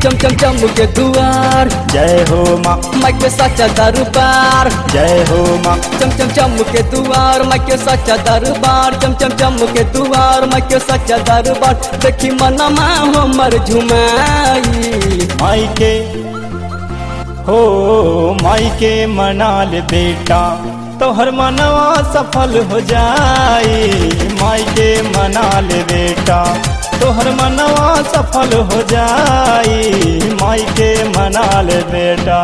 चम चम चम के दुआर जय हो माँ माई के सच्चा दरबार जय हो माँ चम चम चम के दुआर माई के सच्चा दरबार चम चम चम के दुआर माई के सच्चा दरबार देखी मनमा हमर झुमाई माई के हो माई के मनाल बेटा तोहर मनवा सफल हो जाई माई के मनाल बेटा तोहर मनवा सफल हो जाई माई के मनाल बेटा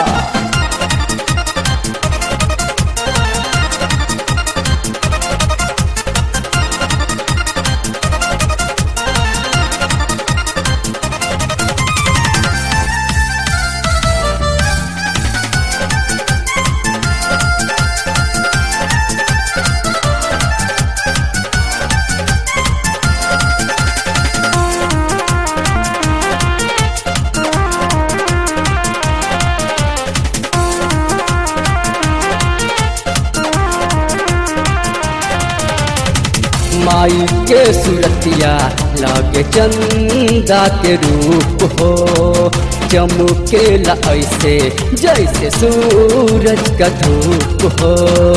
माई के सुरतिया लागे चंदा के रूप हो चमकेला ऐसे जैसे सूरज का धूप हो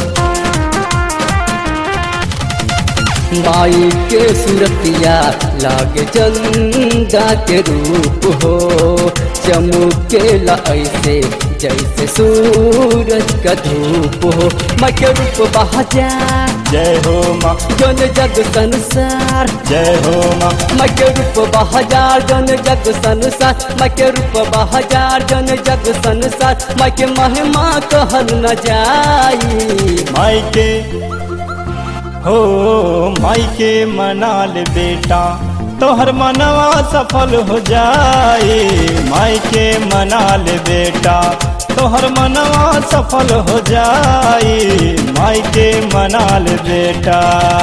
माई के सुरतिया लागे चंदा के रूप हो चमकेला ऐसे जैसे सूरज का धूप हो माई के रूप बहजा जय हो माँ जन जग संसार जय हो माँ माई के रूप बहजार जन जग संसार माई के रूप बहजार जन जग संसार माई के महिमा कहल न जाई माई के हो माई के मनाल बेटा तोहर मनवा सफल हो जाए माई के मनाल बेटा तोहर मनवा सफल हो जाए माई के मनाल बेटा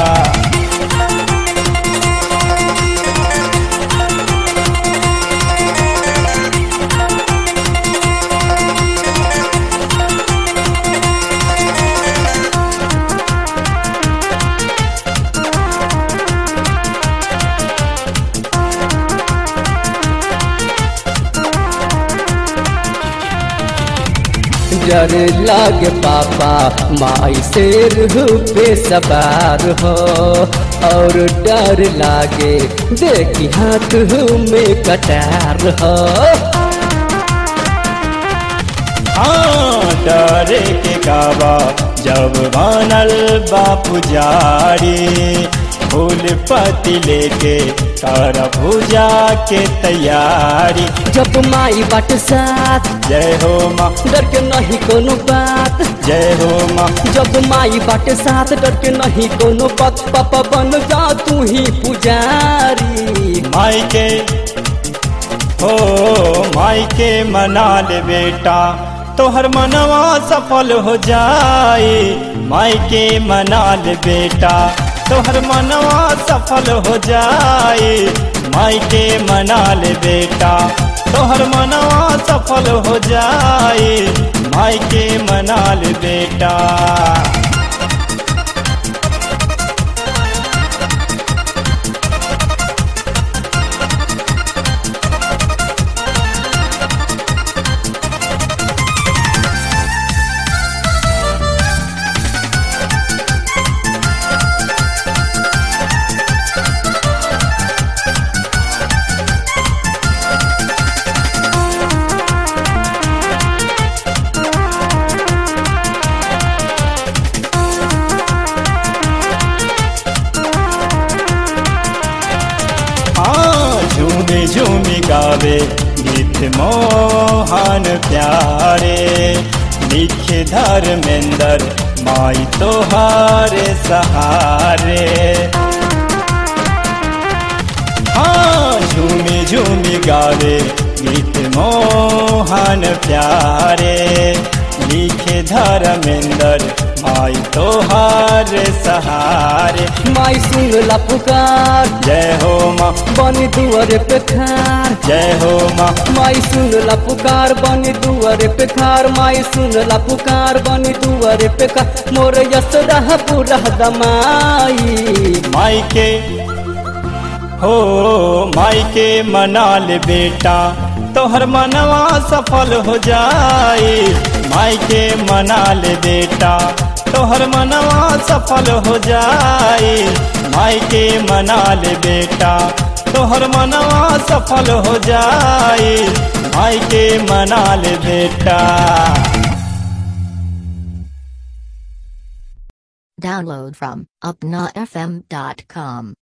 डर लागे पापा माई शेर पे सवार हो और डर लागे देखी हाथ में कटार हो हाँ डरे के काबा जब बनल बापू जारी फूल पति लेके कर पूजा के तैयारी जब माई बाट साथ जय हो माँ डर के नहीं कोनो बात जय हो माँ जब माई बाटे साथ डर के नहीं कोनो बात पापा बन जा तू ही पुजारी माई के हो माई के मनाल बेटा तोहर मनवा सफल हो जाए माई के मनाल बेटा तोहर मनवा सफल हो जाए माई के मनाल बेटा तोहर मनवा सफल हो जाए माई के मनाल बेटा हाँ झूमे झूमे गावे गीत मोहन प्यारे लिखे धर्मेंद्र माई तोहारे सहारे हाँ झूमे झूमे गावे गीत मोहन प्यारे लिखे धर्मेंद्र माई तोहार सहारे माई सुन ला पुकार जय हो माँ बनी दुआरे पे खार जय हो माँ माई सुन ला पुकार बनी दुआरे पे खार माई सुन ला पुकार बनी दुआरे पे खार मोर यस रह पूरा दमाई माई के हो माई के मनाल बेटा तोहर मनवा सफल हो जाए माई के मना ले बेटा तोहर मनवा सफल हो जाए माई के मना ले बेटा तोहर मनवा सफल हो जाए माई के मना ले बेटा Download from upnafm.com.